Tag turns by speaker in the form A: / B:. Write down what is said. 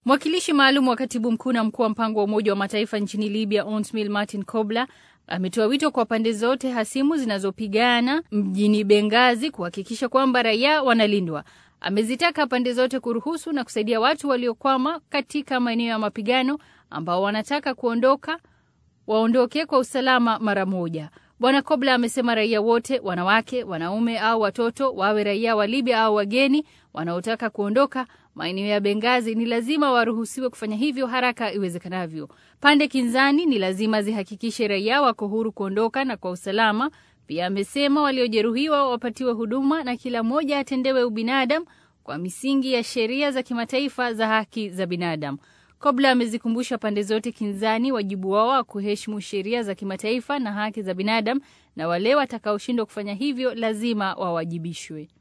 A: Mwakilishi maalum wa katibu mkuu na mkuu wa mpango wa Umoja wa Mataifa nchini Libya, Onsmil Martin Kobler, ametoa wito kwa pande zote hasimu zinazopigana mjini Bengazi kuhakikisha kwamba raia wanalindwa. Amezitaka pande zote kuruhusu na kusaidia watu waliokwama katika maeneo ya mapigano ambao wanataka kuondoka waondoke kwa usalama mara moja. Bwana Kobla amesema raia wote, wanawake, wanaume au watoto, wawe raia wa Libya au wageni wanaotaka kuondoka maeneo ya Bengazi ni lazima waruhusiwe kufanya hivyo haraka iwezekanavyo. Pande kinzani ni lazima zihakikishe raia wako huru kuondoka na kwa usalama. Pia amesema waliojeruhiwa wapatiwe huduma na kila mmoja atendewe ubinadamu kwa misingi ya sheria za kimataifa za haki za binadamu. Kobla amezikumbusha pande zote kinzani wajibu wao wa kuheshimu sheria za kimataifa na haki za binadamu, na wale watakaoshindwa kufanya hivyo lazima wawajibishwe.